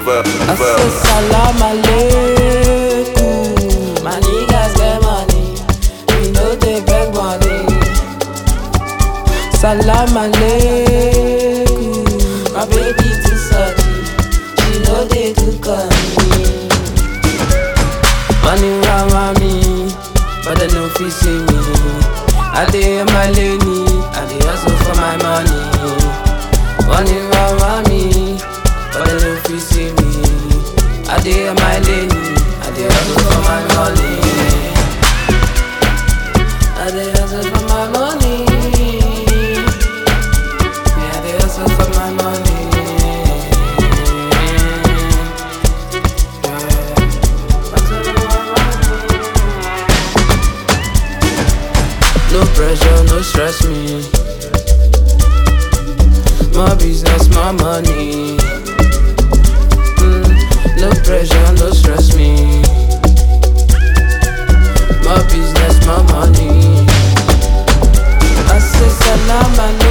verb, I verb. say salam aleikum. My niggas get money, we know they beg money. Salam aleikum. My baby too salty, she know they too me. Money round me, but they no fit see me. I dey in my lane, I dey hustle for my money. Money round me, but they no fit see me. I dey in my lane, I dey hustle for my money. I dey hustle for my money. Yeah, I dey hustle for my money. No pressure, no stress me. More business, more money. Mm, no pressure, no stress me. More business, more money. I say salam alaikum.